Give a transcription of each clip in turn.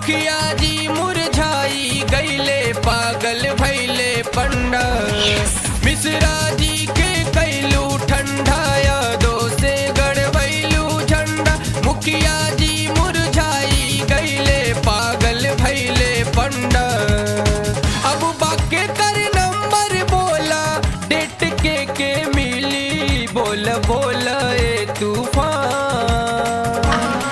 मुखिया जी मुरझाई गईले पागल भैले पंडा मिश्रा जी के कैलू ठंडाया दो से गड़बैलू झंडा मुखिया जी मुरझाई गईले पागल भैले पंडा अब बाके कर नंबर बोला डेट के के मिली बोल बोल ए तूफान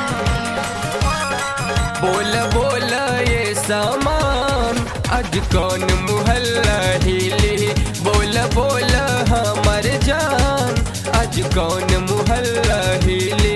बोल बोल ये सामान आज कौन मुहल्ला हिली बोल बोल हमर जान आज कौन मुहल्ला हिली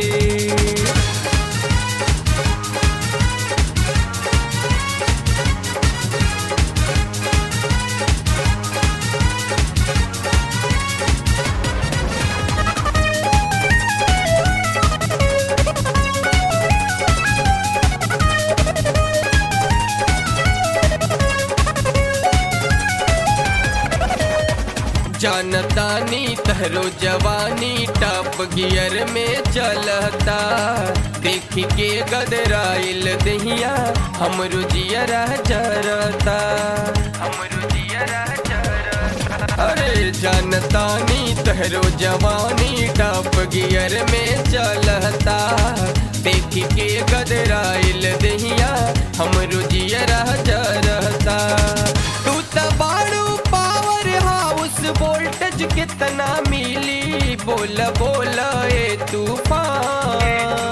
जानतानी तहरो जवानी टॉप गियर में चलता देख के गदराइल दहिया हमरो जियरा जरता हमरो जियरा जरता अरे जानतानी तहरो जवानी टॉप गियर में चलता देख के गदराइल दहिया हमरो जियरा जरता तू त बाड़ू पावर हाउस वोल्टेज कितना मिली बोल बोल ए तूफान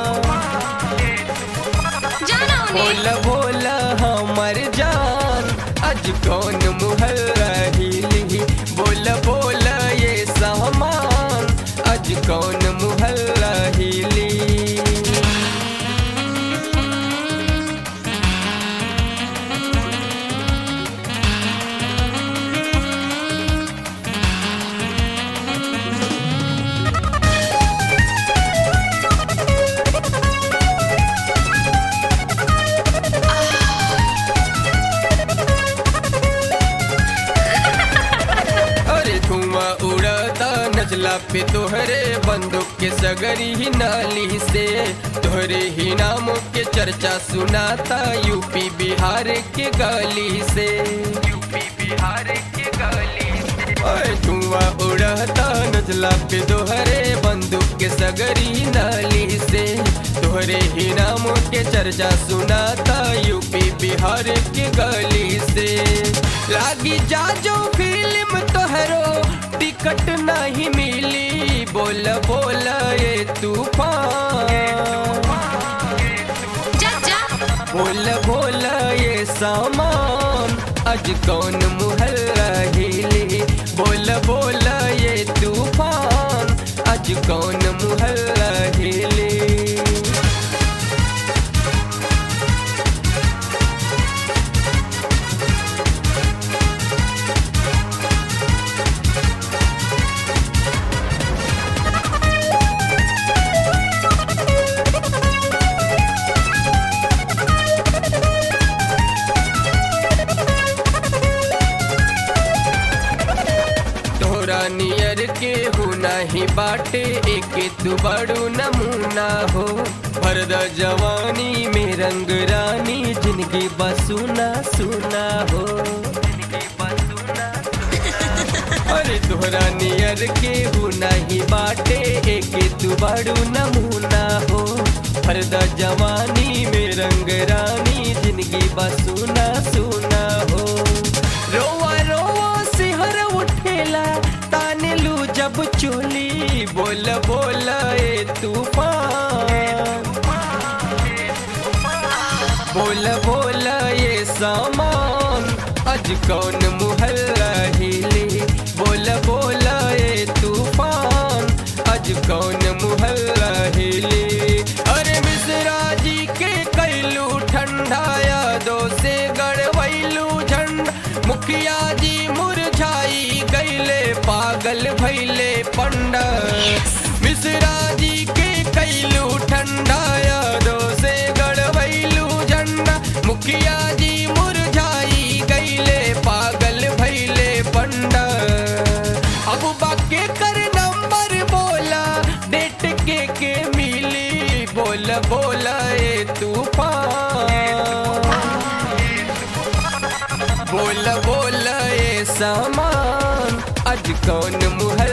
जाना बोल बोल हमर जान आज कौन मुहल्ला हिली बोल बोल ये सामान आज कौन मुहल्ला हिली अरे धुआं उड़ता नजला पे तोहरे बंदूक के सगरी ही नाली से तोहरे ही नामों के चर्चा सुनाता यूपी बिहार के गली से यूपी बिहार के गली से अरे धुआं उड़ता नजला पे तोहरे बंदूक के सगरी नाली से तोहरे ही नामों के चर्चा सुनाता यूपी बिहार के गली से लागी जा जो फिल्म तोहरो टिकट नहीं मिली बोल बोल ये तूफान जा जा बोल बोल ये सामान आज कौन मुहल्ला हिली बोल बोल ये तूफान आज कौन मुहल्ला हिली तोरा नियर के हो नाही बाटे एक तू बड़ू नमूना हो भरद जवानी में रंग रानी जिंदगी बसुना सुना हो अरे तोरा नियर के हो नहीं बाटे एक तू बड़ू नमूना हो भरद जवानी में रंग रानी जिंदगी बसुना सुना हो रोवा रोवा सिहर उठेला ताने लू जब चोली बोल बोल ए तूफान बोल बोल ये सामान आज कौन मुहल्ला हिली बोल बोल ये तूफान आज कौन मुहल्ला हिली अरे मिश्रा जी के कैलू ठंडाया दो से गड़वैलू झंडा मुखिया जी मुरझाई गईले पागल भैले पंडा मिश्रा जी के कैलू ठंडाया दो से गड़वैलू झंडा मुखिया जी मुरझाई गईले पागल भैले सामान आज कौन मुहर